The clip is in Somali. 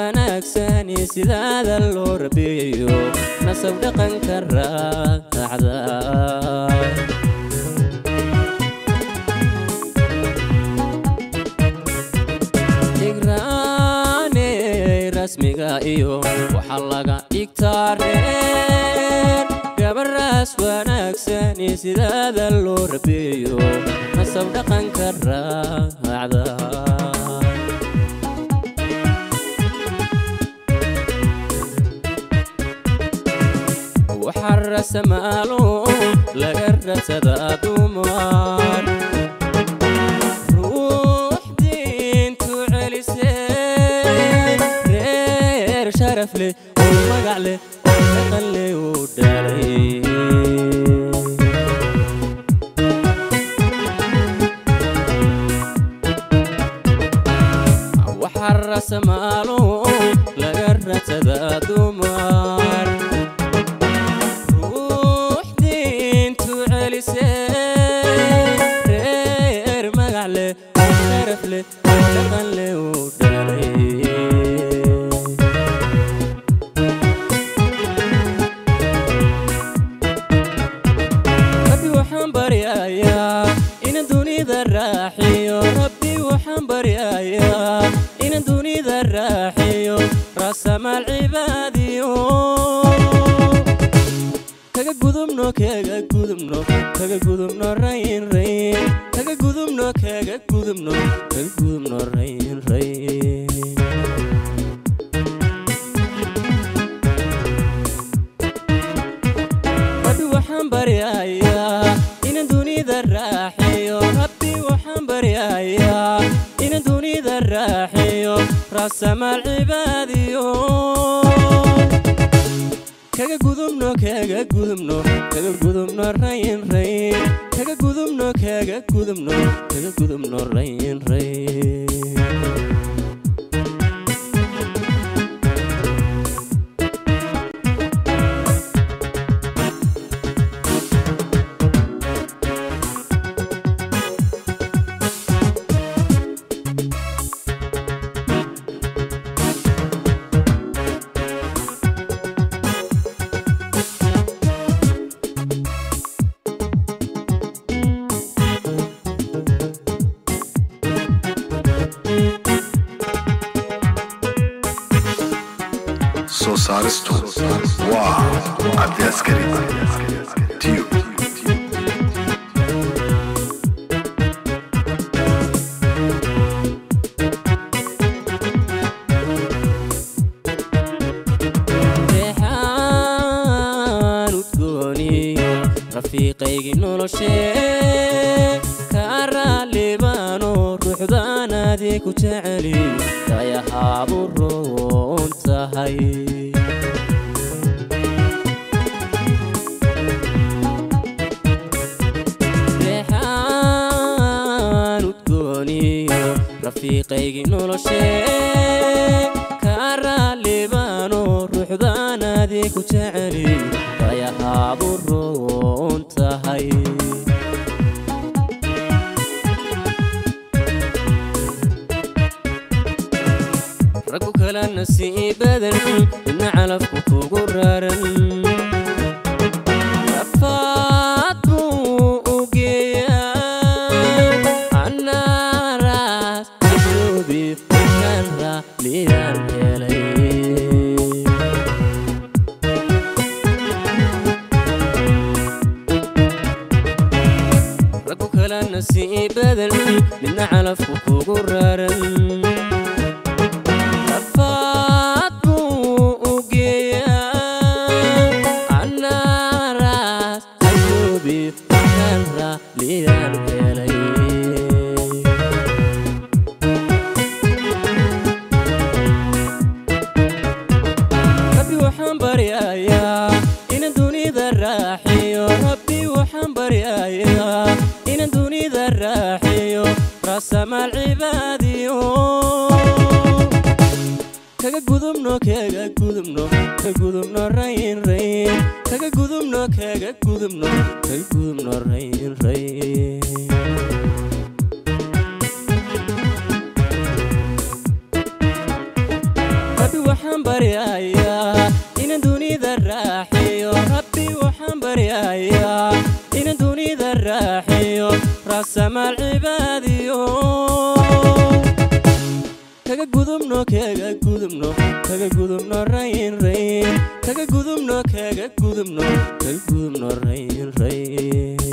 wanaagsani sidaada loo rabeeyo nasab dhaqanka raacda igraane rasmiga iyo waxaa laga dhigtaa reer gabaraas wanaagsani sidaada loo rabeeyo nasab dhaqanka raacda waxaa rasamaalo laga rasadaa dumar ruux diintu celisee reer sharaf leh oo magac leh oo dhaqan leh uu dhalay waxaa rasamaalo laga rasadaa dumar ruux diintu celisee reer magac leh oo sharaf leh oo dhaqan leh uu dhalay rabbi waxaan baryayaa ina dunida raaxiyo rabbi waxaan baryayaa ina dunida raaxiyo rasamaal cibaadiyo kaga gudubno kaga gudubno kaga gudubno rayn rayn kaga gudubno kaga gudubno kaga gudubno rayn rayn rabbi waxaan baryayaa ina dunida raaxiyo rabbi waxaan baryayaa ina dunida raaxiyo rasamaal cibaadiyo kaga gudubno kaga gudubno kaga gudubno rayn rayn kaga gudubno kaga gudubno kaga gudubno rayn rayn soo saaristu waa cabdi askari tiyub reexaan udgooniyo rafiiqaygii noloshee kaa raallibaano ruuxdaanaadii ku jeceli dayahaadu roon tahay reexaan udgooniyo rafiiqaygii noloshee kaa raallibaano ruuxdaanaadii ku jeceli dayahaadu roon tahay raggu kala nasiibadan midna calafku kugu raran rafaad buu u geeyaa annaaraas asoobi markaan raalliyaan helay raggu kala nasiibadan midna calafku kugu raran rafaad buu u geeyaa annaaraas asoobi markaan raalliyaan helay rabbi waxaan baryayaa ina dunida raaxiyo rabbi waxaan baryayaa ina dunida raaxiyo rasamaal cibaadiyo kaga gudubno kaga gudubno kaga gudubno rayn rayn kaga gudubno kaga gudubno kaga gudubno rayn rayn rabbi waxaan baryayaa inan dunida raaxiyo rabbi waxaan baryayaa inan dunida raaxiyo raasamaal cibaadiyo kaga gudubno kaga gudubno kaga gudubno rayin rayin kaga gudubno kaga gudubno kaga gudubno rayin rayin